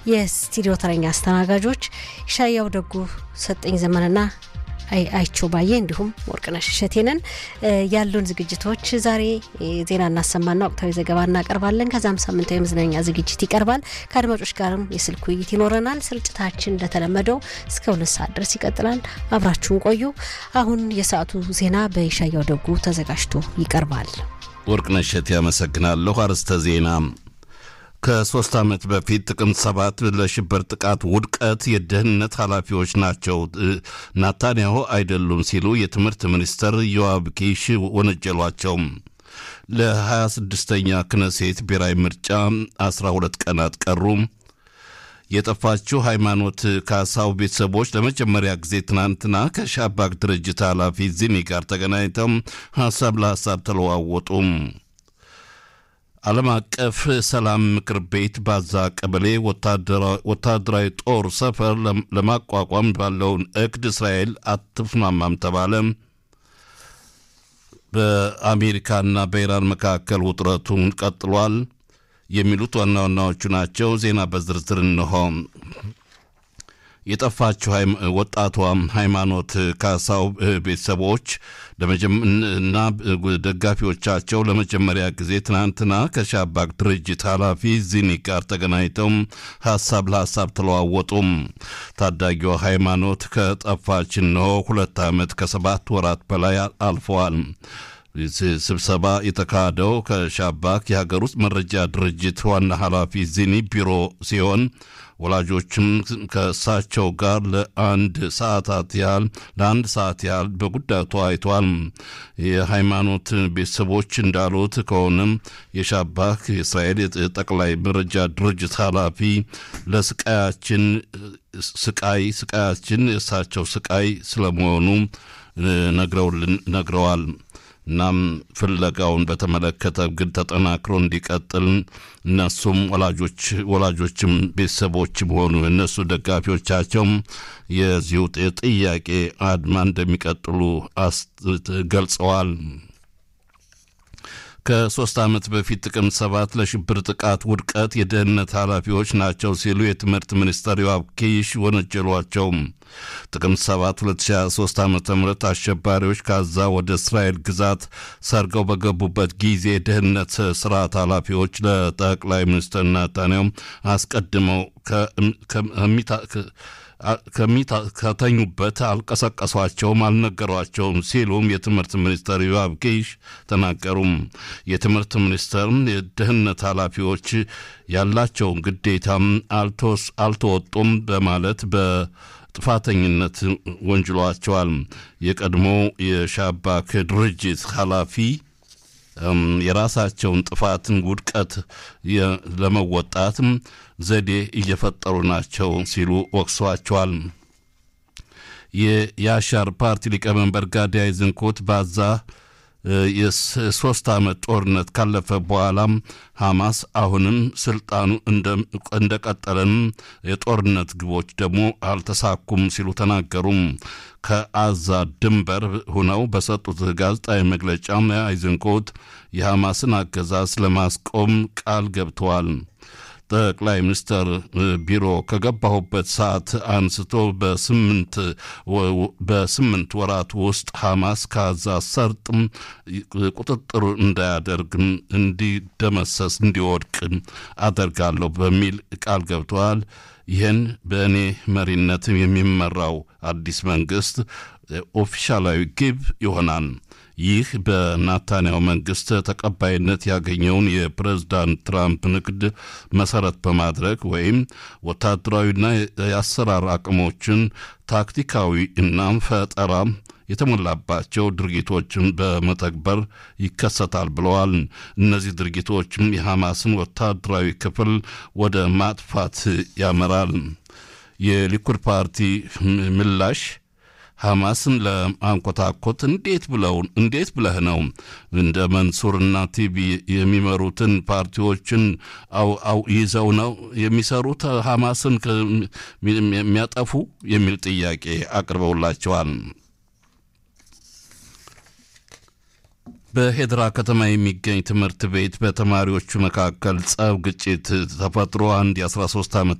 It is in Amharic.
የስቱዲዮ ተረኛ አስተናጋጆች ሻያው ደጉ፣ ሰጠኝ ዘመንና አይቸው ባየ እንዲሁም ወርቅነሽ እሸቴንን ያሉን ዝግጅቶች ዛሬ ዜና እናሰማና ወቅታዊ ዘገባ እናቀርባለን። ከዛም ሳምንታዊ መዝናኛ ዝግጅት ይቀርባል። ከአድማጮች ጋርም የስልክ ውይይት ይኖረናል። ስርጭታችን እንደተለመደው እስከ ሁለት ሰዓት ድረስ ይቀጥላል። አብራችሁን ቆዩ። አሁን የሰዓቱ ዜና በይሻያው ደጉ ተዘጋጅቶ ይቀርባል። ወርቅነሽ እሸቴ ያመሰግናለሁ። አርዕስተ ዜና ከሶስት ዓመት በፊት ጥቅምት ሰባት ለሽብር ጥቃት ውድቀት የደህንነት ኃላፊዎች ናቸው ናታንያሁ አይደሉም ሲሉ የትምህርት ሚኒስተር ዮአብ ኪሽ ወነጀሏቸው። ለ26ኛ ክነሴት ብሔራዊ ምርጫ 12 ቀናት ቀሩ። የጠፋችው ሃይማኖት ካሳው ቤተሰቦች ለመጀመሪያ ጊዜ ትናንትና ከሻባክ ድርጅት ኃላፊ ዚኒ ጋር ተገናኝተው ሀሳብ ለሀሳብ ተለዋወጡ። ዓለም አቀፍ ሰላም ምክር ቤት ባዛ ቀበሌ ወታደራዊ ጦር ሰፈር ለማቋቋም ባለውን እቅድ እስራኤል አትስማማም ተባለ። በአሜሪካና በኢራን መካከል ውጥረቱን ቀጥሏል። የሚሉት ዋና ዋናዎቹ ናቸው። ዜና በዝርዝር እንሆ። የጠፋችው ወጣቷ ሃይማኖት ካሳው ቤተሰቦች እና ደጋፊዎቻቸው ለመጀመሪያ ጊዜ ትናንትና ከሻባክ ድርጅት ኃላፊ ዚኒ ጋር ተገናኝተው ሀሳብ ለሀሳብ ተለዋወጡም። ታዳጊዋ ሃይማኖት ከጠፋች እነሆ ሁለት ዓመት ከሰባት ወራት በላይ አልፈዋል። ስብሰባ የተካሄደው ከሻባክ የሀገር ውስጥ መረጃ ድርጅት ዋና ኃላፊ ዚኒ ቢሮ ሲሆን ወላጆችም ከእሳቸው ጋር ለአንድ ሰዓታት ያህል ለአንድ ሰዓት ያህል በጉዳዩ ተወያይተዋል። የሃይማኖት ቤተሰቦች እንዳሉት ከሆነም የሻባክ የእስራኤል ጠቅላይ መረጃ ድርጅት ኃላፊ ለስቃያችን ስቃይ ስቃያችን የእሳቸው ስቃይ ስለመሆኑ ነግረዋል። እናም ፍለጋውን በተመለከተ ግን ተጠናክሮ እንዲቀጥል እነሱም ወላጆች ወላጆችም ቤተሰቦችም ሆኑ እነሱ ደጋፊዎቻቸውም የዚሁ ጥያቄ አድማ እንደሚቀጥሉ ገልጸዋል። ከሶስት ዓመት በፊት ጥቅምት ሰባት ለሽብር ጥቃት ውድቀት የደህንነት ኃላፊዎች ናቸው ሲሉ የትምህርት ሚኒስተር ዮአብ ኪሽ ወነጀሏቸው። ጥቅምት 7 2023 ዓ ም አሸባሪዎች ካዛ ወደ እስራኤል ግዛት ሰርገው በገቡበት ጊዜ የደህንነት ስርዓት ኃላፊዎች ለጠቅላይ ሚኒስትር ናታንያሁ አስቀድመው ከተኙበት አልቀሰቀሷቸውም፣ አልነገሯቸውም ሲሉም የትምህርት ሚኒስተር ዮአብ ኪሽ ተናገሩም። የትምህርት ሚኒስተር የደህንነት ኃላፊዎች ያላቸውን ግዴታም አልተወጡም በማለት በጥፋተኝነት ወንጅሏቸዋል። የቀድሞ የሻባክ ድርጅት ኃላፊ የራሳቸውን ጥፋትን ውድቀት ለመወጣት ዘዴ እየፈጠሩ ናቸው ሲሉ ወቅሰዋቸዋል። የያሻር ፓርቲ ሊቀመንበር ጋዲ አይዝንኮት ባዛ የሶስት ዓመት ጦርነት ካለፈ በኋላም ሐማስ አሁንም ስልጣኑ እንደቀጠለን የጦርነት ግቦች ደግሞ አልተሳኩም ሲሉ ተናገሩም። ከአዛ ድንበር ሁነው በሰጡት ጋዜጣዊ መግለጫ አይዘንኮት የሐማስን አገዛዝ ለማስቆም ቃል ገብተዋል። ጠቅላይ ሚኒስትር ቢሮ ከገባሁበት ሰዓት አንስቶ በስምንት ወራት ውስጥ ሐማስ ከዛ ሰርጥ ቁጥጥር እንዳያደርግ እንዲደመሰስ እንዲወድቅ አደርጋለሁ በሚል ቃል ገብተዋል። ይህን በእኔ መሪነት የሚመራው አዲስ መንግስት ኦፊሻላዊ ግብ ይሆናል። ይህ በናታንያሁ መንግስት ተቀባይነት ያገኘውን የፕሬዝዳንት ትራምፕ ንግድ መሰረት በማድረግ ወይም ወታደራዊና የአሰራር አቅሞችን ታክቲካዊ እና ፈጠራ የተሞላባቸው ድርጊቶችን በመተግበር ይከሰታል ብለዋል። እነዚህ ድርጊቶችም የሐማስን ወታደራዊ ክፍል ወደ ማጥፋት ያመራል። የሊኩድ ፓርቲ ምላሽ ሐማስን ለማንኮታኮት እንዴት ብለው እንዴት ብለህ ነው እንደ መንሱርና ቲቢ የሚመሩትን ፓርቲዎችን አው ይዘው ነው የሚሰሩት ሐማስን የሚያጠፉ የሚል ጥያቄ አቅርበውላቸዋል። በሄድራ ከተማ የሚገኝ ትምህርት ቤት በተማሪዎቹ መካከል ጸብ፣ ግጭት ተፈጥሮ አንድ የ13 ዓመት